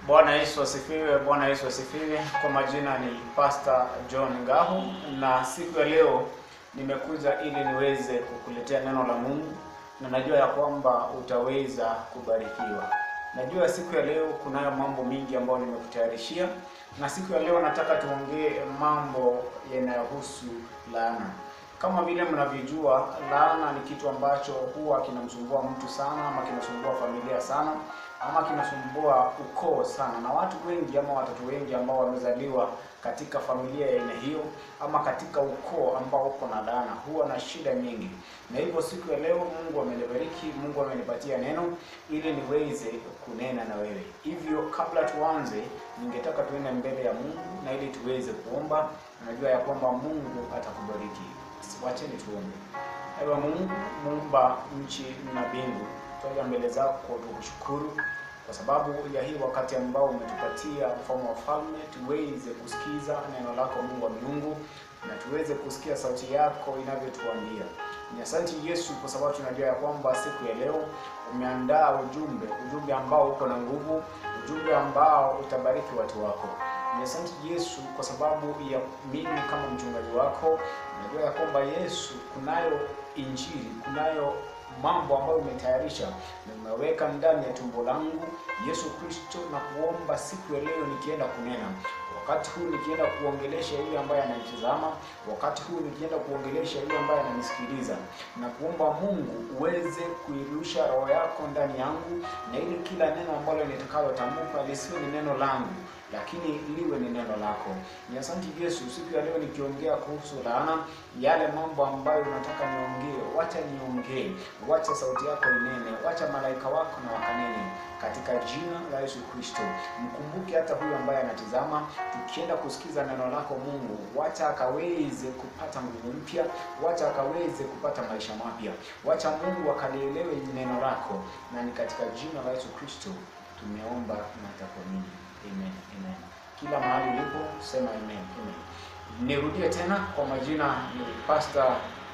Bwana Yesu asifiwe. Bwana Yesu asifiwe. Kwa majina ni Pastor John Ngahu, na siku ya leo nimekuja ili niweze kukuletea neno la Mungu, na najua ya kwamba utaweza kubarikiwa. Najua siku ya leo kunayo mambo mingi ambayo nimekutayarishia, na siku ya leo nataka tuongee mambo yanayohusu laana. Kama vile mnavyojua, laana ni kitu ambacho huwa kinamsumbua mtu sana, ama kinasumbua familia sana, ama kinasumbua ukoo sana, na watu wengi ama watoto wengi ambao wamezaliwa katika familia ya aina hiyo, ama katika ukoo ambao uko na laana, huwa na shida nyingi. Na hivyo siku ya leo Mungu amenibariki, Mungu amenipatia neno ili niweze kunena na wewe. Hivyo kabla tuanze, ningetaka tuende mbele ya Mungu na ili tuweze kuomba. Najua ya kwamba Mungu atakubariki. Wacheni tuombe. Ewe Mungu muumba nchi na mbingu, twaja mbele zako tukushukuru kwa sababu ya hii wakati ambao umetupatia mfalme wa falme, tuweze kusikiza neno lako Mungu wa miungu, na tuweze kusikia sauti yako inavyotuambia. Ni asante Yesu, kwa sababu tunajua ya kwamba siku ya leo umeandaa ujumbe, ujumbe ambao uko na nguvu, ujumbe ambao utabariki watu wako. Ni asante Yesu kwa sababu ya mimi kama mchungaji wako, najua ya kwamba Yesu, kunayo injili, kunayo mambo ambayo umetayarisha na umeweka ndani ya tumbo langu Yesu Kristo, na kuomba siku ya leo nikienda kunena wakati huu nikienda kuongelesha yule ambaye ananitazama, wakati huu nikienda kuongelesha yule ambaye ananisikiliza, na kuomba Mungu uweze kuirusha roho yako ndani yangu, na ili kila neno ambalo nitakalotamka lisiwe ni neno langu lakini liwe ni neno lako. Ni asante Yesu, siku ya leo nikiongea kuhusu laana, yale mambo ambayo unataka niongee, wacha niongee, wacha sauti yako inene, wacha malaika wako na wakanene katika jina la Yesu Kristo. Mkumbuke hata huyu ambaye anatizama, tukienda kusikiza neno lako Mungu, wacha akaweze kupata nguvu mpya, wacha akaweze kupata maisha mapya, wacha Mungu akalielewe neno lako, na ni katika jina la Yesu Kristo tumeomba na takuamini. Amen, amen. Kila mahali ulipo sema amen, amen. Nirudie tena kwa majina ni Pastor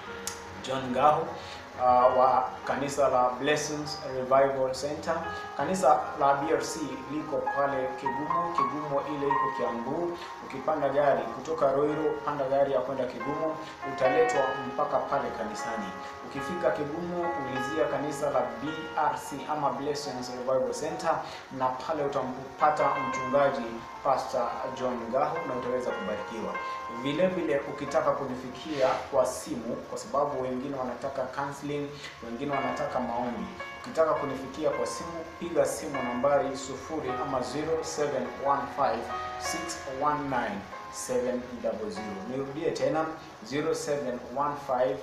John Ngahu uh, wa kanisa la Blessings Revival Center. Kanisa la BRC liko pale Kigumo, Kigumo ile iko Kiambu. Ukipanda gari kutoka Roiro, panda gari ya kwenda Kigumo, utaletwa mpaka pale kanisani. Ukifika Kigumo, ulizia kanisa la BRC ama Blessings Revival Center, na pale utampata mchungaji Pastor John Ngahu na utaweza kubarikiwa. Vile vile ukitaka kunifikia kwa simu, kwa sababu wengine wanataka counseling, wengine wanataka maombi. Ukitaka kunifikia kwa simu, piga simu nambari sufuri ama 0715 619 700. Nirudie tena 0715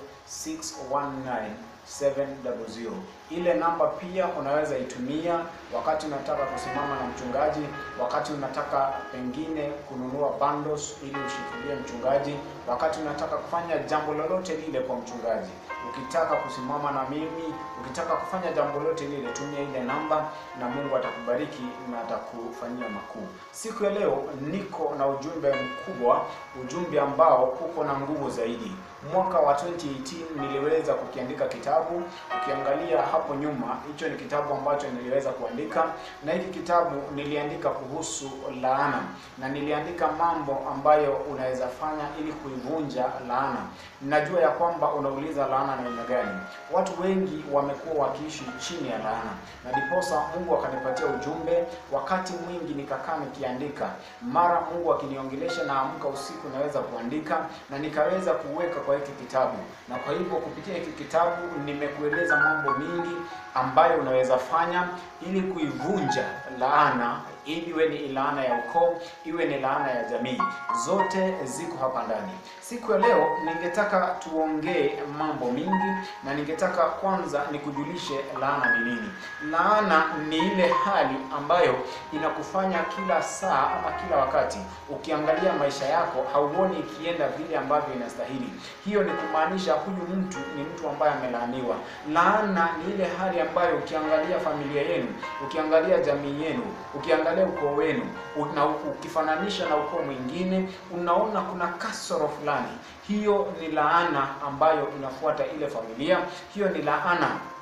619 700. Ile namba pia unaweza itumia wakati unataka kusimama na mchungaji, wakati unataka pengine kununua bundles ili ushikilie mchungaji, wakati unataka kufanya jambo lolote lile kwa mchungaji. Ukitaka kusimama na mimi, ukitaka kufanya jambo lolote lile, tumia ile namba na Mungu atakubariki na atakufanyia makuu. Siku ya leo niko na ujumbe mkubwa, ujumbe ambao uko na nguvu zaidi. Mwaka wa 2018 niliweza kukiandika kitabu. Ukiangalia hapo nyuma, hicho ni kitabu ambacho niliweza kuandika, na hiki kitabu niliandika kuhusu laana, na niliandika mambo ambayo unaweza fanya ili kuivunja laana. Najua ya kwamba unauliza laana na aina gani? Watu wengi wamekuwa wakiishi chini ya laana, na ndiposa Mungu akanipatia ujumbe. Wakati mwingi nikakaa nikiandika, mara Mungu akiniongelesha, naamka usiku naweza kuandika, na nikaweza kuweka kwa hiki kitabu. Na kwa hivyo kupitia hiki kitabu nimekueleza mambo mingi ambayo unaweza fanya ili kuivunja laana, iwe ni laana ya ukoo, iwe ni laana ya jamii, zote ziko hapa ndani. Siku ya leo ningetaka tuongee mambo mingi, na ningetaka kwanza nikujulishe laana ni nini. Laana ni ile hali ambayo inakufanya kila saa ama kila wakati ukiangalia maisha yako hauoni ikienda vile ambavyo inastahili. Hiyo ni kumaanisha huyu mtu ni mtu ambaye amelaaniwa. Laana ni ile hali ambayo ukiangalia familia yenu, ukiangalia jamii yenu, ukiangalia ukoo wenu, na ukifananisha na ukoo mwingine, unaona kuna kasoro fulani. Hiyo ni laana ambayo inafuata ile familia. Hiyo ni laana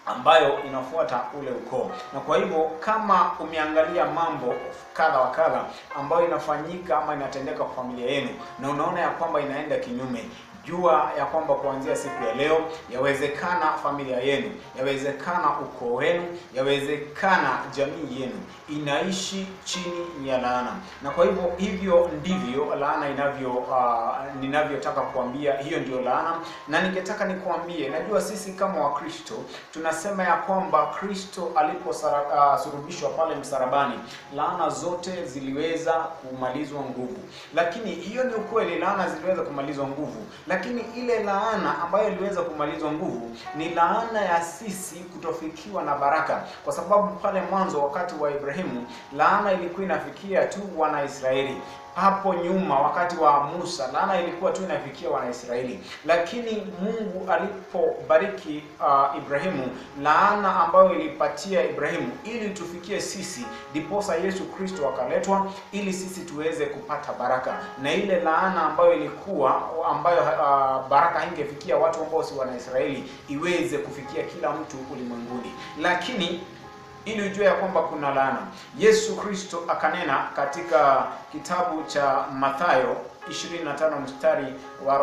ambayo inafuata ule ukoo. Na kwa hivyo kama umeangalia mambo kadha wa kadha ambayo inafanyika ama inatendeka kwa familia yenu na unaona ya kwamba inaenda kinyume, jua ya kwamba kuanzia siku ya leo, yawezekana familia yenu, yawezekana ukoo wenu, yawezekana jamii yenu inaishi chini ya laana, na kwa hivyo hivyo ndivyo laana inavyo uh, ninavyotaka kuambia, hiyo ndio laana, na ningetaka nikuambie, najua sisi kama Wakristo tunasema ya kwamba Kristo aliposurubishwa uh, pale msalabani, laana zote ziliweza kumalizwa nguvu, lakini hiyo ni ukweli, laana ziliweza kumalizwa nguvu lakini ile laana ambayo iliweza kumalizwa nguvu ni laana ya sisi kutofikiwa na baraka, kwa sababu pale mwanzo wakati wa Ibrahimu laana ilikuwa inafikia tu Wanaisraeli. Hapo nyuma wakati wa Musa laana ilikuwa tu inafikia Wanaisraeli, lakini Mungu alipobariki uh, Ibrahimu, laana ambayo ilipatia Ibrahimu ili tufikie sisi, ndiposa Yesu Kristo akaletwa ili sisi tuweze kupata baraka, na ile laana ambayo ilikuwa ambayo uh, baraka haingefikia watu ambao si Wanaisraeli iweze kufikia kila mtu ulimwenguni, lakini ili ujue ya kwamba kuna laana. Yesu Kristo akanena katika kitabu cha Mathayo 25 mstari wa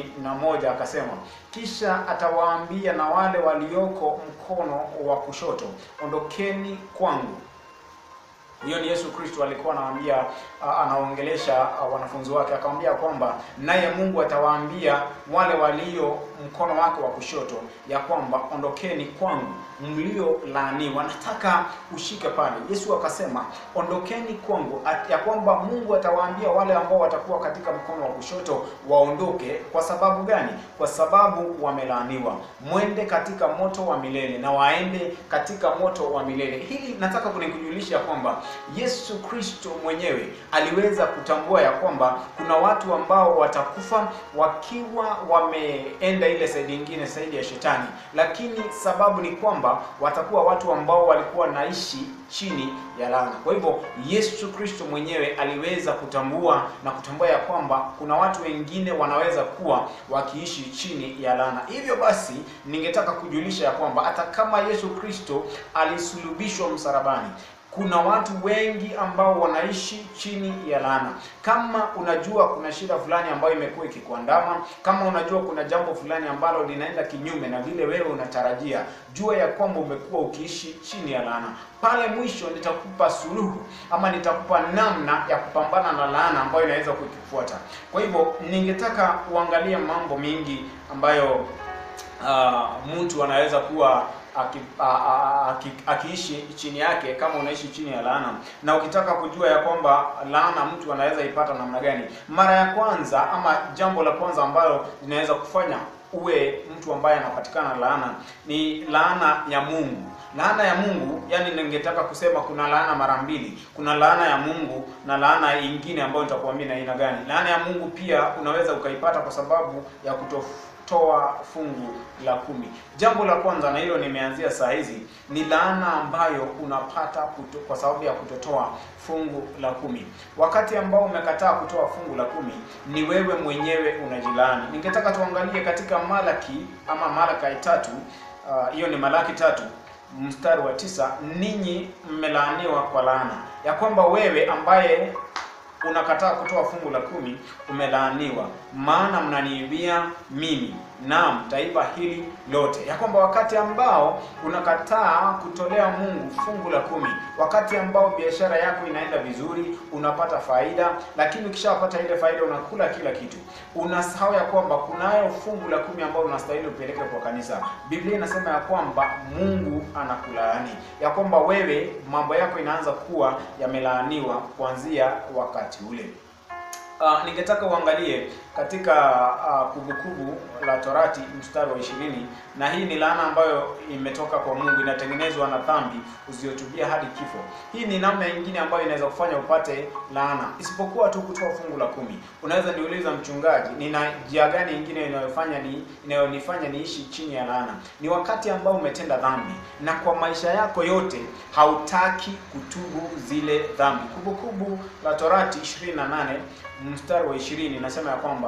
41 akasema, kisha atawaambia na wale walioko mkono wa kushoto, ondokeni kwangu. Hiyo ni Yesu Kristo alikuwa anawaambia, anaongelesha wanafunzi wake, akamwambia kwamba naye Mungu atawaambia wale walio mkono wake wa kushoto ya kwamba ondokeni kwangu mlio laaniwa. Nataka ushike pale. Yesu akasema ondokeni kwangu, ya kwamba Mungu atawaambia wale ambao watakuwa katika mkono wa kushoto waondoke. Kwa sababu gani? Kwa sababu wamelaaniwa. Mwende katika moto wa milele, na waende katika moto wa milele. Hili nataka kunikujulisha kwamba Yesu Kristo mwenyewe aliweza kutambua ya kwamba kuna watu ambao watakufa wakiwa wameenda ile saidi nyingine, saidi ya shetani, lakini sababu ni kwamba watakuwa watu ambao walikuwa naishi chini ya laana. Kwa hivyo Yesu Kristo mwenyewe aliweza kutambua na kutambua ya kwamba kuna watu wengine wanaweza kuwa wakiishi chini ya laana. Hivyo basi, ningetaka kujulisha ya kwamba hata kama Yesu Kristo alisulubishwa msalabani kuna watu wengi ambao wanaishi chini ya laana. Kama unajua kuna shida fulani ambayo imekuwa ikikuandama, kama unajua kuna jambo fulani ambalo linaenda kinyume na vile wewe unatarajia, jua ya kwamba umekuwa ukiishi chini ya laana. Pale mwisho nitakupa suluhu ama nitakupa namna ya kupambana na laana ambayo inaweza kukufuata. Kwa hivyo ningetaka uangalie mambo mengi ambayo uh, mtu anaweza kuwa aki, a, a, aki, akiishi chini yake kama unaishi chini ya laana. Na ukitaka kujua ya kwamba laana mtu anaweza ipata namna gani, mara ya kwanza ama jambo la kwanza ambalo linaweza kufanya uwe mtu ambaye anapatikana laana ni laana ya Mungu. Laana ya Mungu, yani ningetaka kusema kuna laana mara mbili. Kuna laana ya Mungu na laana ingine ambayo nitakuambia na aina gani. Laana ya Mungu pia unaweza ukaipata kwa sababu ya kutof toa fungu la kumi. Jambo la kwanza, na hilo nimeanzia saa hizi, ni laana ambayo unapata kuto, kwa sababu ya kutotoa fungu la kumi. Wakati ambao umekataa kutoa fungu la kumi, ni wewe mwenyewe unajilaani. Ningetaka tuangalie katika Malaki ama Malaki tatu, hiyo uh, ni Malaki tatu mstari wa tisa, ninyi mmelaaniwa kwa laana ya kwamba wewe ambaye unakataa kutoa fungu la kumi umelaaniwa, maana mnaniibia mimi, naam taifa hili lote. Ya kwamba wakati ambao unakataa kutolea Mungu fungu la kumi, wakati ambao biashara yako inaenda vizuri, unapata faida, lakini ukishapata ile faida unakula kila kitu, unasahau ya kwamba kunayo fungu la kumi ambao unastahili upeleke kwa kanisa. Biblia inasema ya kwamba Mungu anakulaani, ya kwamba wewe mambo yako inaanza kuwa yamelaaniwa kuanzia wakati ule. Uh, ningetaka uangalie katika Kumbukumbu uh, la Torati mstari wa ishirini, na hii ni laana ambayo imetoka kwa Mungu, inatengenezwa na dhambi usiotubia hadi kifo. Hii ni namna nyingine ambayo inaweza kufanya upate laana, isipokuwa tu kutoa fungu la kumi. Unaweza niuliza mchungaji, nina njia gani nyingine inayofanya ni inayonifanya niishi chini ya laana? Ni wakati ambao umetenda dhambi na kwa maisha yako yote hautaki kutubu zile dhambi. Kumbukumbu la Torati 28 mstari wa ishirini nasema ya kwamba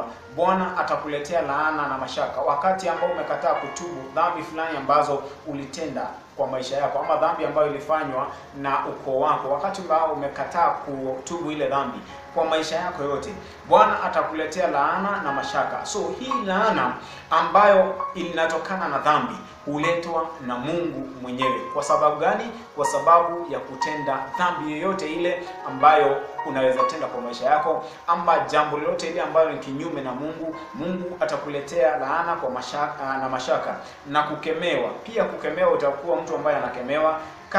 kwamba Bwana atakuletea laana na mashaka wakati ambao umekataa kutubu dhambi fulani ambazo ulitenda kwa maisha yako, ama dhambi ambayo ilifanywa na ukoo wako, wakati ambao umekataa kutubu ile dhambi kwa maisha yako yote, Bwana atakuletea laana na mashaka. So hii laana ambayo inatokana na dhambi huletwa na Mungu mwenyewe. Kwa sababu gani? Kwa sababu ya kutenda dhambi yoyote ile ambayo unaweza tenda kwa maisha yako, ama jambo lolote ile ambalo ni kinyume na Mungu. Mungu atakuletea laana kwa mashaka, na mashaka na kukemewa. Pia kukemewa, utakuwa mtu ambaye anakemewa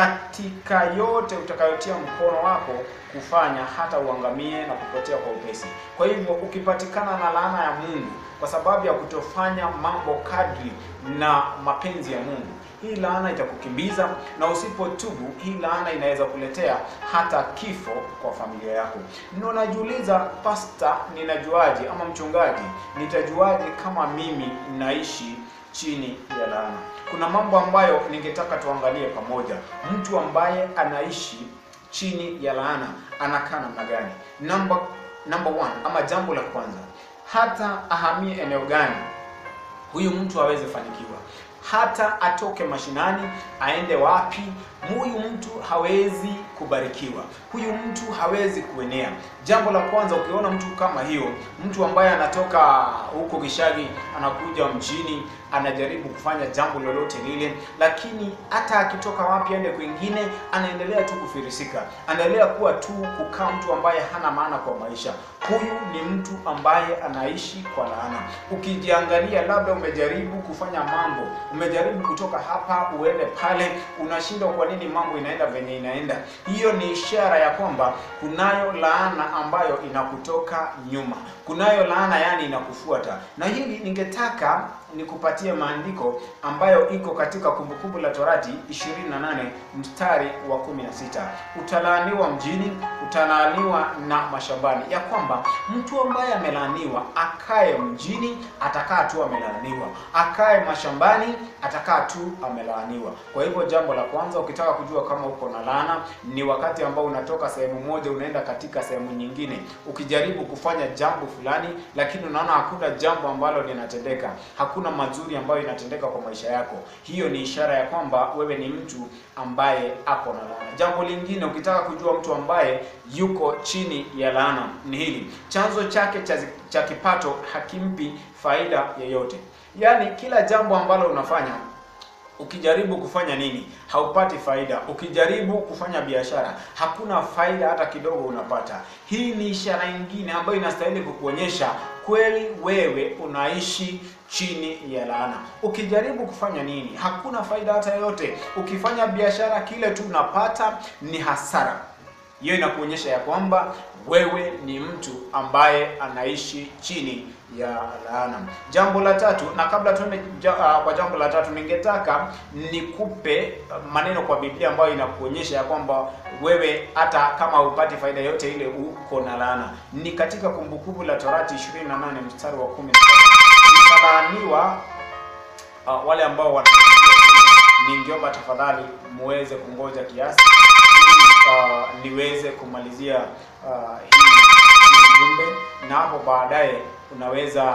katika yote utakayotia mkono wako kufanya, hata uangamie na kupotea kwa upesi. Kwa hivyo ukipatikana na laana ya Mungu kwa sababu ya kutofanya mambo kadri na mapenzi ya Mungu, hii laana itakukimbiza, na usipotubu, hii laana inaweza kuletea hata kifo kwa familia yako. Na unajiuliza, pasta, ninajuaje ama mchungaji, nitajuaje kama mimi naishi chini ya laana? Kuna mambo ambayo ningetaka tuangalie pamoja. Mtu ambaye anaishi chini ya laana anakaa namna gani? Number number one, ama jambo la kwanza, hata ahamie eneo gani, huyu mtu hawezi fanikiwa. Hata atoke mashinani aende wapi, huyu mtu hawezi kubarikiwa, huyu mtu hawezi kuenea. Jambo la kwanza, ukiona mtu kama hiyo, mtu ambaye anatoka huko Gishagi anakuja mjini, anajaribu kufanya jambo lolote lile, lakini hata akitoka wapi aende kwingine, anaendelea tu kufirisika, anaendelea kuwa tu kukaa mtu ambaye hana maana kwa maisha. Huyu ni mtu ambaye anaishi kwa laana. Ukijiangalia, labda umejaribu kufanya mambo, umejaribu kutoka hapa uende pale, unashindwa kwa nini mambo inaenda venye inaenda. Hiyo ni ishara ya kwamba kunayo laana ambayo inakutoka nyuma, kunayo laana yani inakufuata. Na hili ningetaka nikupatie maandiko ambayo iko katika Kumbukumbu la Torati 28 mstari wa 16. Utalaaniwa mjini, utalaaniwa na mashambani, ya kwamba mtu ambaye amelaaniwa akae mjini atakaa tu amelaaniwa, akae mashambani atakaa tu amelaaniwa. Kwa hivyo jambo la kwanza, ukitaka kujua kama uko na laana, ni wakati ambao unatoka sehemu moja unaenda katika sehemu nyingine, ukijaribu kufanya jambo fulani, lakini unaona hakuna jambo ambalo linatendeka, hakuna mazuri ambayo inatendeka kwa maisha yako. Hiyo ni ishara ya kwamba wewe ni mtu ambaye ako na laana. Jambo lingine, ukitaka kujua mtu ambaye yuko chini ya laana ni hili: chanzo chake cha, cha kipato hakimpi faida yoyote. Yaani kila jambo ambalo unafanya ukijaribu kufanya nini haupati faida. Ukijaribu kufanya biashara hakuna faida hata kidogo unapata. Hii ni ishara nyingine ambayo inastahili kukuonyesha kweli wewe unaishi chini ya laana. Ukijaribu kufanya nini hakuna faida hata yoyote. Ukifanya biashara kile tu unapata ni hasara. Hiyo inakuonyesha ya kwamba wewe ni mtu ambaye anaishi chini ya laana. Jambo la tatu, na kabla tuende ja, uh, kwa jambo la tatu, ningetaka nikupe maneno kwa Biblia ambayo inakuonyesha ya kwamba wewe hata kama hupati faida yote ile uko na laana. Ni katika Kumbukumbu la Torati 28 mstari wa 10 italaaniwa uh, wale ambao wana ningeomba tafadhali muweze kungoja kiasi Uh, niweze kumalizia uh, hii jumbe na hapo baadaye unaweza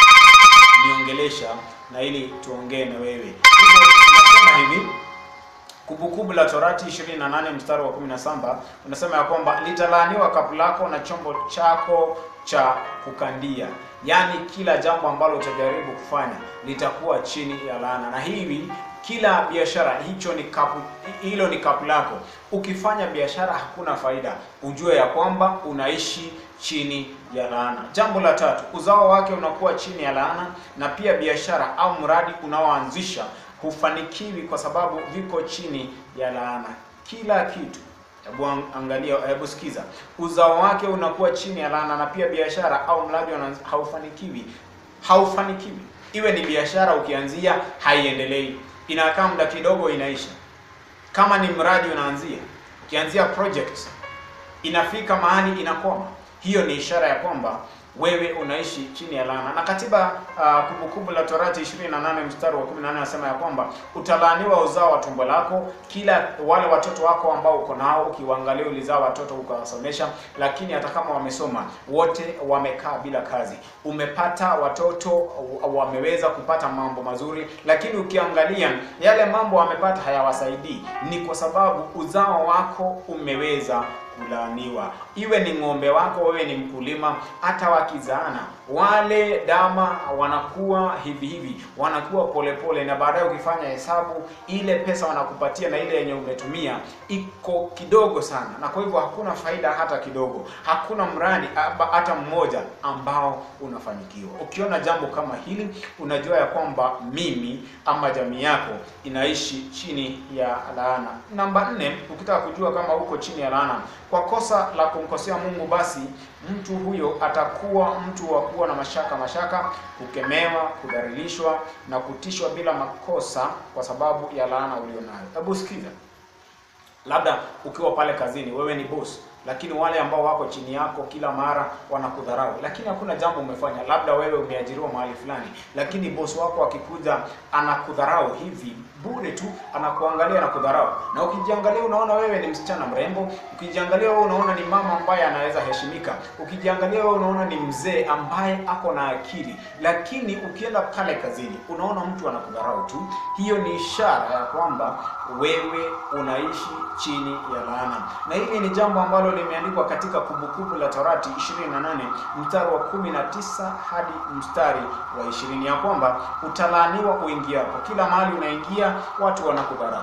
niongelesha na ili tuongee na wewe. Hivyo nasema hivi, Kumbukumbu la Torati 28 mstari wa 17 unasema ya kwamba litalaaniwa kapu lako na chombo chako cha kukandia, yaani kila jambo ambalo utajaribu kufanya litakuwa chini ya laana, na hivi kila biashara hicho ni kapu, hilo ni kapu lako. Ukifanya biashara hakuna faida, ujue ya kwamba unaishi chini ya laana. Jambo la tatu, uzao wake unakuwa chini ya laana, na pia biashara au mradi unaoanzisha hufanikiwi kwa sababu viko chini ya laana. Kila kitu Hebu angalia, hebu sikiza, uzao wake unakuwa chini ya laana, na pia biashara au mradi haufanikiwi, haufanikiwi. Iwe ni biashara, ukianzia haiendelei inakaa muda kidogo inaisha. Kama ni mradi unaanzia, ukianzia project inafika mahali inakoma, hiyo ni ishara ya kwamba wewe unaishi chini ya laana. Na katiba uh, Kumbukumbu la Torati 28 mstari wa 18 anasema ya kwamba utalaaniwa uzao wa tumbo lako, kila wale watoto wako ambao uko nao, ukiwaangalia ulizaa watoto ukawasomesha, lakini hata kama wamesoma wote wamekaa bila kazi. Umepata watoto wameweza kupata mambo mazuri, lakini ukiangalia yale mambo wamepata hayawasaidii, ni kwa sababu uzao wako umeweza kulaaniwa. Iwe ni ng'ombe wako, wewe ni mkulima, hata wakizaana wale dama wanakuwa hivi hivi, wanakuwa polepole pole, na baadaye ukifanya hesabu ile pesa wanakupatia na ile yenye umetumia iko kidogo sana, na kwa hivyo hakuna faida hata kidogo, hakuna mradi hata mmoja ambao unafanikiwa. Ukiona jambo kama hili, unajua ya kwamba mimi ama jamii yako inaishi chini ya laana. Namba nne, ukitaka kujua kama uko chini ya laana kwa kosa la kumkosea Mungu, basi mtu huyo atakuwa mtu wa kuwa na mashaka mashaka, kukemewa, kudhalilishwa na kutishwa bila makosa kwa sababu ya laana ulionayo. Hebu sikiza, labda ukiwa pale kazini, wewe ni boss lakini wale ambao wako chini yako kila mara wanakudharau, lakini hakuna jambo umefanya. Labda wewe umeajiriwa mahali fulani, lakini bosi wako akikuja anakudharau hivi bure tu, anakuangalia na kudharau. Na ukijiangalia unaona wewe ni msichana mrembo, ukijiangalia wewe unaona ni mama ambaye anaweza heshimika, ukijiangalia wewe unaona ni mzee ambaye ako na akili, lakini ukienda pale kazini unaona mtu anakudharau tu. Hiyo ni ishara ya kwamba wewe unaishi chini ya laana, na hili ni jambo ambalo limeandikwa katika Kumbukumbu la Torati 28 mstari wa 19 hadi mstari wa 20 ya kwamba utalaaniwa uingiapo. Kila mahali unaingia watu wanakudharau,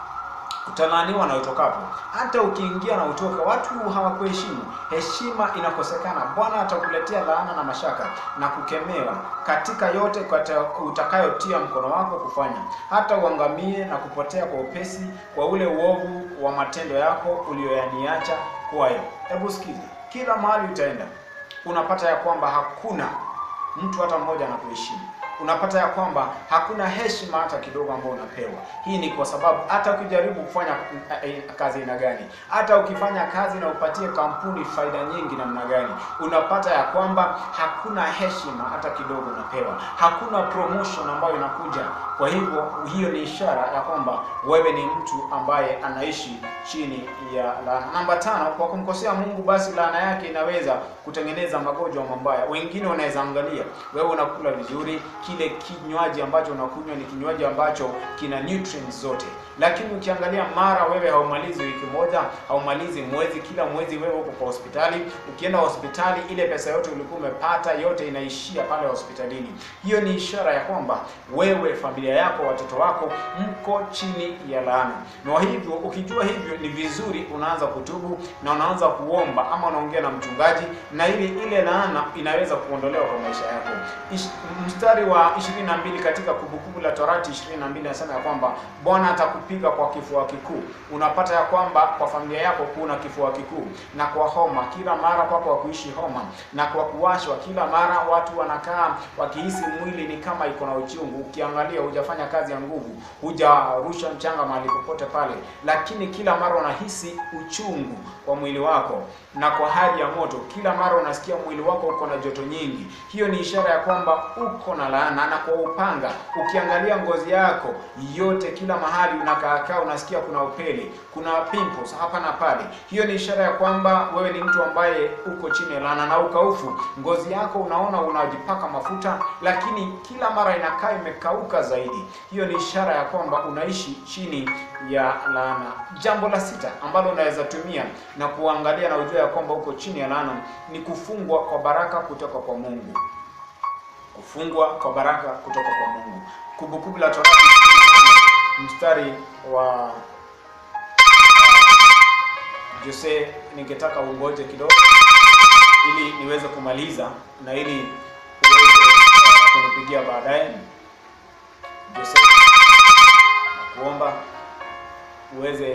utalaaniwa na utokapo. Hata ukiingia na utoka, watu hawakuheshimu, heshima inakosekana. Bwana atakuletea laana na mashaka na kukemewa katika yote utakayotia mkono wako kufanya, hata uangamie na kupotea kwa upesi kwa ule uovu wa matendo yako uliyoyaniacha kwayo. Hebu sikiza, kila mahali utaenda unapata ya kwamba hakuna mtu hata mmoja anakuheshimu unapata ya kwamba hakuna heshima hata kidogo ambayo unapewa. Hii ni kwa sababu hata ukijaribu kufanya kazi aina gani, hata ukifanya kazi na upatie kampuni faida nyingi namna gani, unapata ya kwamba hakuna heshima hata kidogo unapewa, hakuna promotion ambayo inakuja. Kwa hivyo hiyo ni ishara ya kwamba wewe ni mtu ambaye anaishi chini ya laana. Namba tano, kwa kumkosea Mungu, basi laana yake inaweza kutengeneza magonjwa mabaya. Wengine wanaweza angalia wewe unakula vizuri kile kinywaji ambacho unakunywa ni kinywaji ambacho kina nutrients zote, lakini ukiangalia mara wewe haumalizi wiki moja, haumalizi mwezi, kila mwezi wewe uko kwa hospitali. Ukienda hospitali, ile pesa yote ulikuwa umepata yote inaishia pale hospitalini. Hiyo ni ishara ya kwamba wewe, familia yako, watoto wako mko chini ya laana. Na hivyo ukijua hivyo, ni vizuri unaanza kutubu na unaanza kuomba, ama unaongea na mchungaji, na ili ile laana inaweza kuondolewa kwa maisha yako. Ish, mstari wa 22 katika Kumbukumbu la Torati 22 anasema ya kwamba Bwana atakupiga kwa kifua kikuu. Unapata ya kwamba kwa familia yako kuna kifua kikuu, na kwa homa kila mara, kwako wa kuishi homa, na kwa kuwashwa kila mara, watu wanakaa wakihisi mwili ni kama iko na uchungu. Ukiangalia hujafanya kazi ya nguvu, hujarusha mchanga mahali popote pale, lakini kila mara unahisi uchungu kwa mwili wako, na kwa hali ya moto, kila mara unasikia mwili wako uko na joto nyingi. Hiyo ni ishara ya kwamba uko na laana. Na kwa upanga, ukiangalia ngozi yako yote, kila mahali unakaakaa, unasikia kuna upele, kuna pimples hapa na pale. Hiyo ni ishara ya kwamba wewe ni mtu ambaye uko chini ya laana. Na ukaufu, ngozi yako unaona unajipaka mafuta, lakini kila mara inakaa imekauka zaidi. Hiyo ni ishara ya kwamba unaishi chini ya laana. Jambo la sita ambalo unaweza tumia na kuangalia na ujua ya kwamba uko chini ya laana ni kufungwa kwa baraka kutoka kwa Mungu. Kufungwa kwa baraka kutoka kwa Mungu. Kumbukumbu la Torati mstari wa Jose, ningetaka ungoje kidogo ili niweze kumaliza na ili uweze uh, kunipigia baadaye. Jose, nakuomba uweze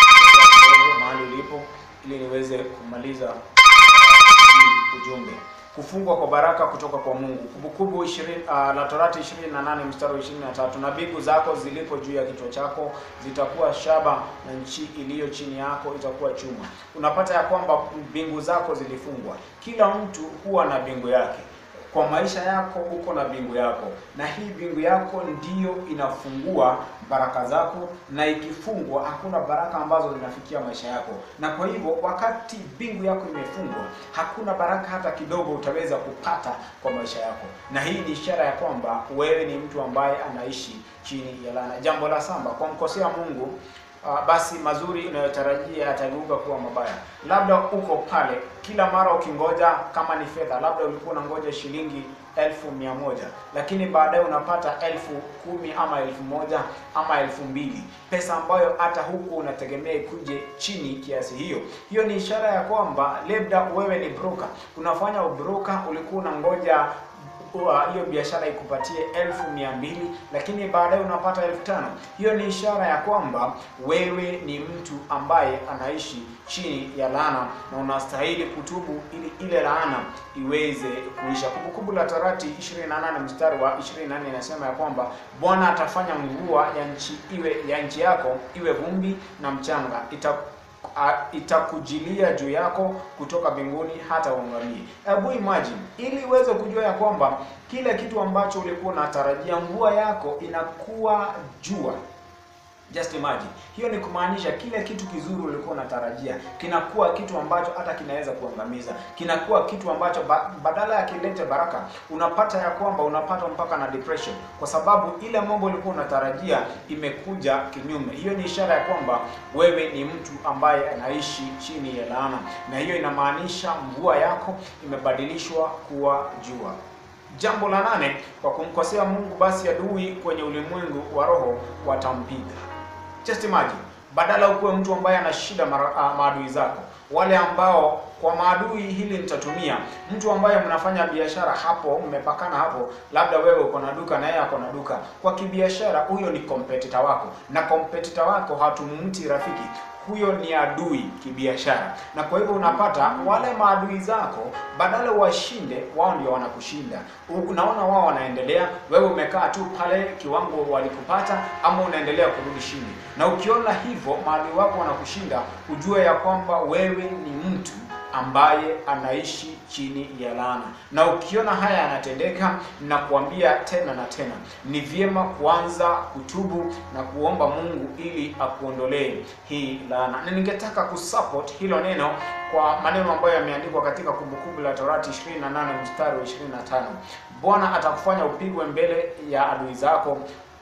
kidogo mahali ulipo ili niweze kumaliza uh, hii ujumbe. kufungwa kwa baraka kutoka kwa Mungu. Kumbukumbu 20 uh, la Torati 28 mstari wa 23, na mbingu zako zilipo juu ya kichwa chako zitakuwa shaba na nchi iliyo chini yako itakuwa chuma. Unapata ya kwamba mbingu zako zilifungwa. Kila mtu huwa na mbingu yake kwa maisha yako uko na mbingu yako, na hii mbingu yako ndiyo inafungua baraka zako, na ikifungwa hakuna baraka ambazo zinafikia maisha yako. Na kwa hivyo wakati mbingu yako imefungwa, hakuna baraka hata kidogo utaweza kupata kwa maisha yako, na hii ni ishara ya kwamba wewe ni mtu ambaye anaishi chini ya laana. Jambo la saba, kwa mkosea Mungu Uh, basi mazuri unayotarajia yatageuka kuwa mabaya. Labda uko pale kila mara ukingoja, kama ni fedha, labda ulikuwa unangoja shilingi elfu mia moja lakini baadaye unapata elfu kumi ama elfu moja ama elfu mbili pesa ambayo hata huku unategemea ikuje chini kiasi hiyo. Hiyo ni ishara ya kwamba labda wewe ni broker, unafanya ubroker, ulikuwa unangoja hiyo biashara ikupatie elfu mia mbili lakini baadaye unapata elfu tano Hiyo ni ishara ya kwamba wewe ni mtu ambaye anaishi chini ya laana na unastahili kutubu ili ile laana iweze kuisha. Kumbukumbu la Torati 28 mstari wa 24 inasema ya kwamba Bwana atafanya mvua ya nchi iwe ya nchi yako iwe vumbi na mchanga ita itakujilia juu yako kutoka mbinguni hata uangamie. Hebu imagine, ili uweze kujua ya kwamba kile kitu ambacho ulikuwa unatarajia mvua yako inakuwa jua. Just imagine, hiyo ni kumaanisha kile kitu kizuri ulikuwa unatarajia kinakuwa kitu ambacho hata kinaweza kuangamiza, kinakuwa kitu ambacho ba, badala ya kilete baraka unapata ya kwamba unapata mpaka na depression, kwa sababu ile mambo ulikuwa unatarajia imekuja kinyume. Hiyo ni ishara ya kwamba wewe ni mtu ambaye anaishi chini ya laana, na hiyo inamaanisha mvua yako imebadilishwa kuwa jua. Jambo la nane, kwa kumkosea Mungu basi adui kwenye ulimwengu wa roho watampiga. Just imagine, badala ukuwe mtu ambaye ana shida maadui zako, wale ambao kwa maadui hili nitatumia mtu ambaye mnafanya biashara hapo, mmepakana hapo, labda wewe uko na duka na yeye ako na duka. Kwa kibiashara, huyo ni competitor wako, na competitor wako hatumti rafiki huyo ni adui kibiashara, na kwa hivyo unapata wale maadui zako badala washinde, wao ndio wanakushinda. Unaona wao wanaendelea, wewe umekaa tu pale kiwango walikupata, ama unaendelea kurudi chini. Na ukiona hivyo maadui wako wanakushinda, ujue ya kwamba wewe ni mtu ambaye anaishi chini ya laana. Na ukiona haya yanatendeka, na kuambia tena na tena, ni vyema kuanza kutubu na kuomba Mungu ili akuondolee hii laana. Na ningetaka kusupport hilo neno kwa maneno ambayo yameandikwa katika Kumbukumbu la Torati 28 mstari wa 25. Bwana atakufanya upigwe mbele ya adui zako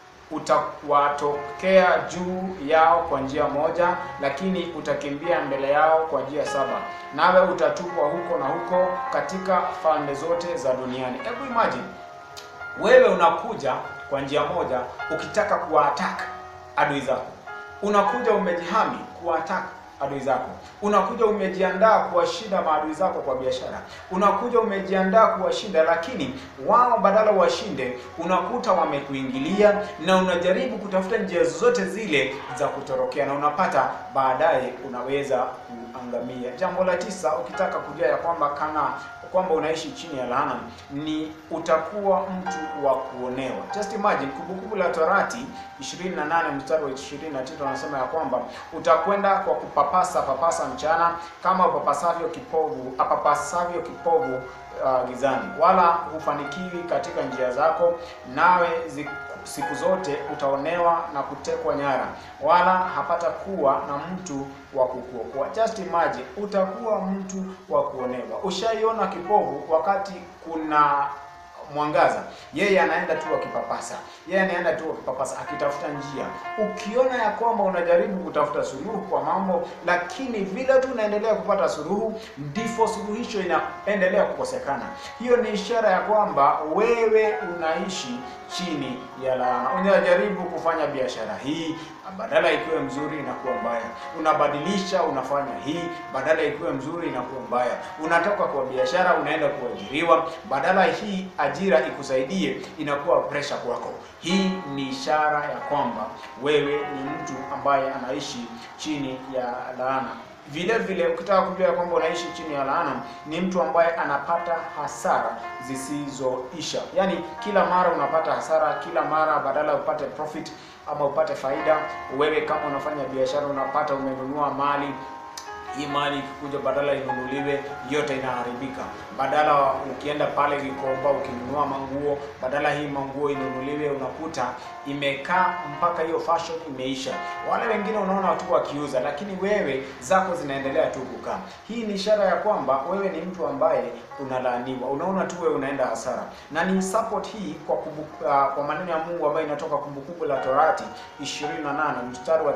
utawatokea juu yao kwa njia moja, lakini utakimbia mbele yao kwa njia saba, nawe utatupwa huko na huko katika falme zote za duniani. Hebu imagine wewe unakuja kwa njia moja ukitaka kuwaattack adui zako, unakuja umejihami kuwaattack adui zako, unakuja umejiandaa kuwashinda maadui zako kwa biashara, unakuja umejiandaa kuwashinda, lakini wao badala washinde, unakuta wamekuingilia na unajaribu kutafuta njia zote zile za kutorokea, na unapata baadaye unaweza kuangamia. Jambo la tisa, ukitaka kujua ya kwamba kana kwamba unaishi chini ya laana ni utakuwa mtu wa kuonewa. Just imagine, Kumbukumbu la Torati 28 mstari wa 29 anasema ya kwamba utakwenda kwa kupapasa papasa mchana kama upapasavyo kipovu apapasavyo kipovu uh, gizani, wala hufanikiwi katika njia zako, nawe zi siku zote utaonewa na kutekwa nyara, wala hapata kuwa na mtu wa kukuokoa. Just imagine, utakuwa mtu wa kuonewa. Ushaiona kipovu wakati kuna mwangaza, yeye anaenda tu akipapasa, yeye anaenda tu akipapasa akitafuta njia. Ukiona ya kwamba unajaribu kutafuta suluhu kwa mambo, lakini vile tu unaendelea kupata suluhu, ndivyo suluhisho inaendelea kukosekana. Hiyo ni ishara ya kwamba wewe unaishi chini ya laana. Unajaribu kufanya biashara hii, badala ikiwe mzuri inakuwa mbaya. Unabadilisha, unafanya hii, badala ikiwe mzuri inakuwa mbaya. Unatoka kwa biashara unaenda kuajiriwa, badala hii ajira ikusaidie inakuwa pressure kwako. Hii ni ishara ya kwamba wewe ni mtu ambaye anaishi chini ya laana. Vile vile ukitaka kujua ya kwamba unaishi chini ya laana, ni mtu ambaye anapata hasara zisizoisha. Yaani kila mara unapata hasara, kila mara badala upate profit ama upate faida, wewe kama unafanya biashara unapata umenunua mali hii mali ikikuja badala inunuliwe yote inaharibika. Badala ukienda pale Gikomba ukinunua manguo, badala hii manguo inunuliwe, unakuta imekaa mpaka hiyo fashion imeisha. Wale wengine unaona tu wakiuza, lakini wewe zako zinaendelea tu kukaa. Hii ni ishara ya kwamba wewe ni mtu ambaye unalaaniwa, unaona tu wewe unaenda hasara, na ni support hii kwa kumbu, uh, kwa maneno ya Mungu ambayo inatoka Kumbukumbu la Torati 28 mstari wa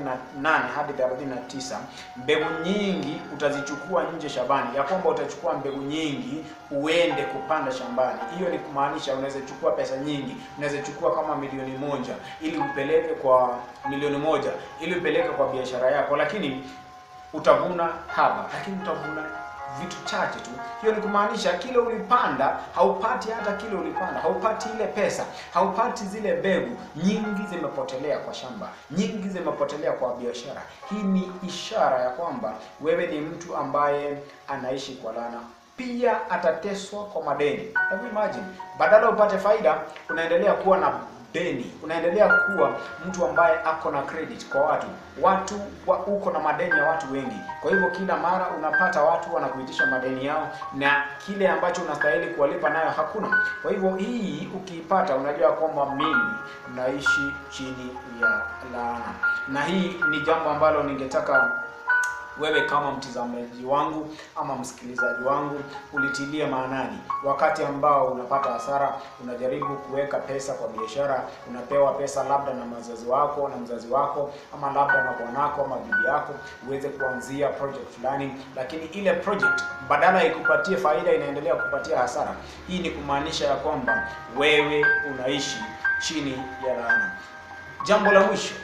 38 hadi 39 mbegu nyingi utazichukua nje shambani, ya kwamba utachukua mbegu nyingi uende kupanda shambani. Hiyo ni kumaanisha unaweza chukua pesa nyingi, unaweza chukua kama milioni moja ili upeleke kwa milioni moja ili upeleke kwa biashara yako, lakini utavuna haba, lakini utavuna vitu chache tu. Hiyo ni kumaanisha kile ulipanda haupati hata kile ulipanda, haupati ile pesa, haupati zile mbegu. Nyingi zimepotelea kwa shamba, nyingi zimepotelea kwa biashara. Hii ni ishara ya kwamba wewe ni mtu ambaye anaishi kwa laana. Pia atateswa kwa madeni. Hebu imagine, badala upate faida, unaendelea kuwa na deni, unaendelea kuwa mtu ambaye ako na credit kwa watu watu wa, uko na madeni ya watu wengi. Kwa hivyo kila mara unapata watu wanakuitisha madeni yao, na kile ambacho unastahili kuwalipa nayo hakuna. Kwa hivyo hii ukiipata, unajua kwamba mimi naishi chini ya laana, na hii ni jambo ambalo ningetaka wewe kama mtazamaji wangu ama msikilizaji wangu ulitilie maanani. Wakati ambao unapata hasara, unajaribu kuweka pesa kwa biashara, unapewa pesa labda na mzazi wako na mzazi wako ama labda na bwanako ama bibi yako, uweze kuanzia project fulani, lakini ile project badala ya ikupatie faida inaendelea kupatia hasara. Hii ni kumaanisha ya kwamba wewe unaishi chini ya laana. Jambo la mwisho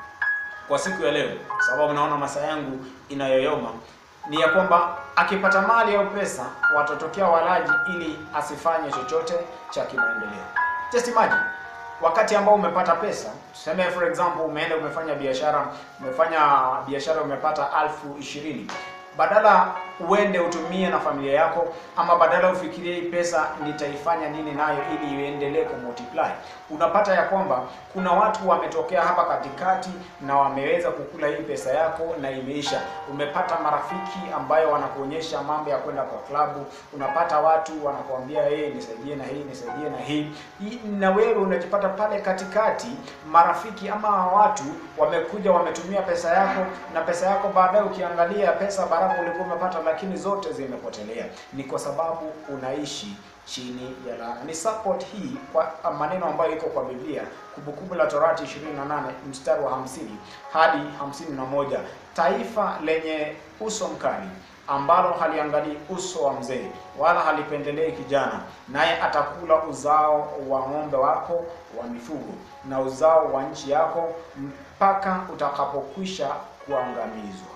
kwa siku ya leo, sababu naona masaa yangu inayoyoma, ni ya kwamba akipata mali au pesa watatokea walaji ili asifanye chochote cha kimaendeleo. Just imagine wakati ambao umepata pesa, tuseme for example, umeenda umefanya biashara, umefanya biashara umepata alfu ishirini badala uende utumie na familia yako, ama badala ufikirie hii pesa nitaifanya nini nayo ili iendelee kumultiply, unapata ya kwamba kuna watu wametokea hapa katikati na wameweza kukula hii pesa yako na imeisha. Umepata marafiki ambayo wanakuonyesha mambo ya kwenda kwa klabu, unapata watu wanakuambia hey, nisaidie na hii nisaidie na hii hii, na wewe unajipata pale katikati. Marafiki ama watu wamekuja wametumia pesa yako, na pesa yako baadaye ukiangalia pesa baraka ulikuwa umepata, lakini zote zimepotelea. Ni kwa sababu unaishi chini ya laana. Ni support hii kwa maneno ambayo iko kwa Biblia, Kumbukumbu la Torati 28 mstari wa 50 hadi 51, taifa lenye uso mkali ambalo haliangalii uso wa mzee wala halipendelei kijana, naye atakula uzao wa ng'ombe wako wa mifugo na uzao wa nchi yako mpaka utakapokwisha kuangamizwa.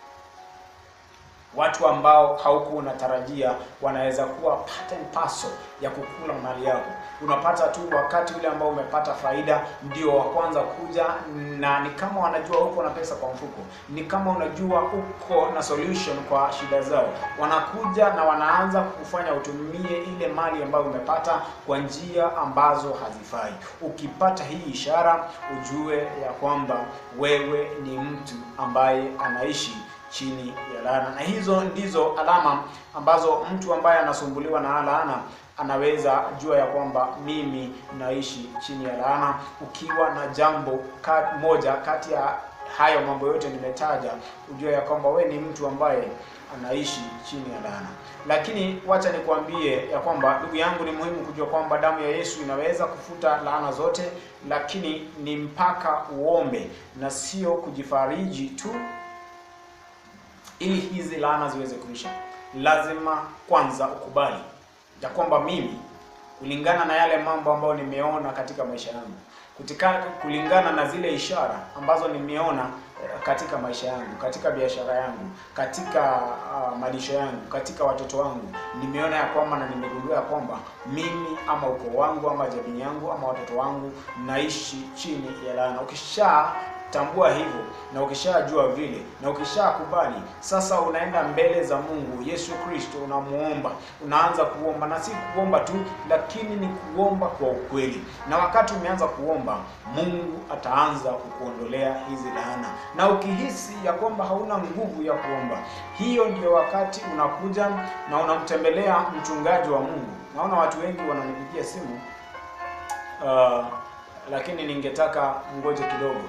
Watu ambao haukuwa unatarajia wanaweza kuwa part and parcel ya kukula mali yako. Unapata tu wakati ule ambao umepata faida, ndio wa kwanza kuja, na ni kama wanajua uko na pesa kwa mfuko, ni kama unajua uko na solution kwa shida zao. Wanakuja na wanaanza kufanya utumie ile mali ambayo umepata kwa njia ambazo hazifai. Ukipata hii ishara, ujue ya kwamba wewe ni mtu ambaye anaishi chini ya laana, na hizo ndizo alama ambazo mtu ambaye anasumbuliwa na laana anaweza jua ya kwamba mimi naishi chini ya laana. Ukiwa na jambo ka, moja kati ya hayo mambo yote nimetaja, ujue ya kwamba we ni mtu ambaye anaishi chini ya laana. Lakini wacha nikwambie ya kwamba ndugu yangu, ni muhimu kujua kwamba damu ya Yesu inaweza kufuta laana zote, lakini ni mpaka uombe na sio kujifariji tu ili hizi laana ziweze kuisha, lazima kwanza ukubali ya kwamba mimi, kulingana na yale mambo ambayo nimeona katika maisha yangu, kutika kulingana na zile ishara ambazo nimeona katika maisha yangu, katika biashara yangu, katika uh, malisho yangu, katika watoto wangu, nimeona ya kwamba na nimegundua ya kwamba mimi ama ukoo wangu ama jamii yangu ama watoto wangu naishi chini ya laana. Ukisha Tambua hivyo, na ukishajua vile na ukishakubali, sasa unaenda mbele za Mungu Yesu Kristo, unamuomba, unaanza kuomba, na si kuomba tu, lakini ni kuomba kwa ukweli. Na wakati umeanza kuomba, Mungu ataanza kukuondolea hizi laana, na ukihisi ya kwamba hauna nguvu ya kuomba, hiyo ndio wakati unakuja na unamtembelea mchungaji wa Mungu. Naona watu wengi wananipigia simu uh, lakini ningetaka ngoje kidogo.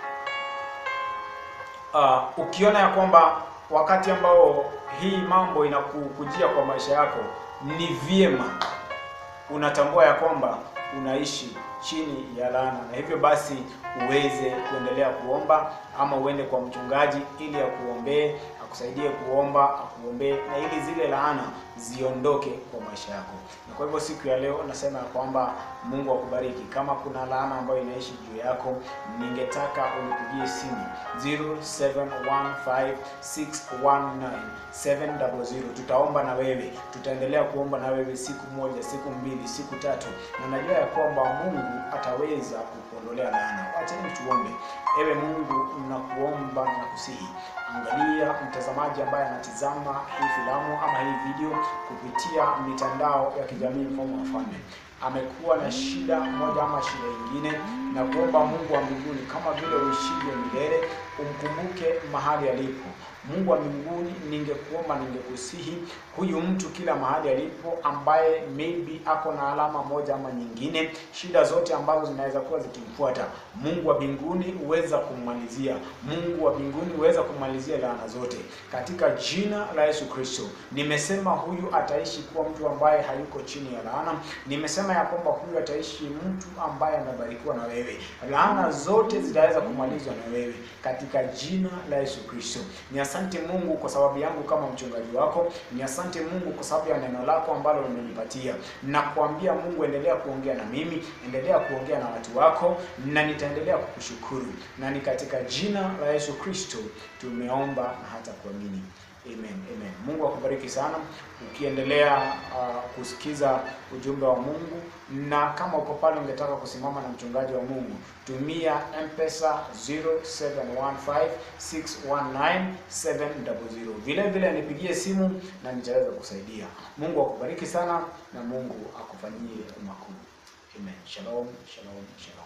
Uh, ukiona ya kwamba wakati ambao hii mambo inakukujia kwa maisha yako, ni vyema unatambua ya kwamba unaishi chini ya laana, na hivyo basi uweze kuendelea kuomba ama uende kwa mchungaji ili akuombee, akusaidie kuomba, akuombee na ili zile laana ziondoke kwa maisha yako. Na kwa hivyo siku ya leo nasema ya kwamba Mungu akubariki. Kama kuna laana ambayo inaishi juu yako, ningetaka unipigie simu 0715619700. Tutaomba na wewe, tutaendelea kuomba na wewe siku moja, siku mbili, siku tatu, na najua ya kwamba Mungu ataweza kukuondolea laana. Wacheni tuombe. Ewe Mungu, nakuomba na kusihi, angalia mtazamaji ambaye anatizama hii filamu ama hii video kupitia mitandao ya kijamii Mfalme wa Falme amekuwa na shida moja ama shida nyingine, na kuomba Mungu wa mbinguni, kama vile uishivyo milele, umkumbuke mahali alipo. Mungu wa mbinguni, ningekuomba ningekusihi, huyu mtu kila mahali alipo, ambaye maybe ako na alama moja ama nyingine, shida zote ambazo zinaweza kuwa zikimfuata, Mungu wa mbinguni uweza kummalizia. Mungu wa mbinguni uweza kummalizia laana zote katika jina la Yesu Kristo. Nimesema huyu ataishi kuwa mtu ambaye hayuko chini ya laana. Nimesema ya kwamba huyu ataishi mtu ambaye amebarikiwa na wewe. Laana zote zitaweza kumalizwa na wewe katika jina la Yesu Kristo. Ni asante Mungu kwa sababu yangu kama mchungaji wako. Ni asante Mungu kwa sababu ya neno lako ambalo umenipatia. Nakuambia Mungu, endelea kuongea na mimi, endelea kuongea na watu wako, na nitaendelea kukushukuru, na ni katika jina la Yesu Kristo tumeomba na hata kuamini. Amen, amen. Mungu akubariki sana ukiendelea uh, kusikiza ujumbe wa Mungu, na kama uko pale ungetaka kusimama na mchungaji wa Mungu, tumia M-Pesa 0715619700. Vile vile nipigie simu na nitaweza kusaidia. Mungu akubariki sana na Mungu akufanyie makuu. Amen. Shalom, shalom, shalom.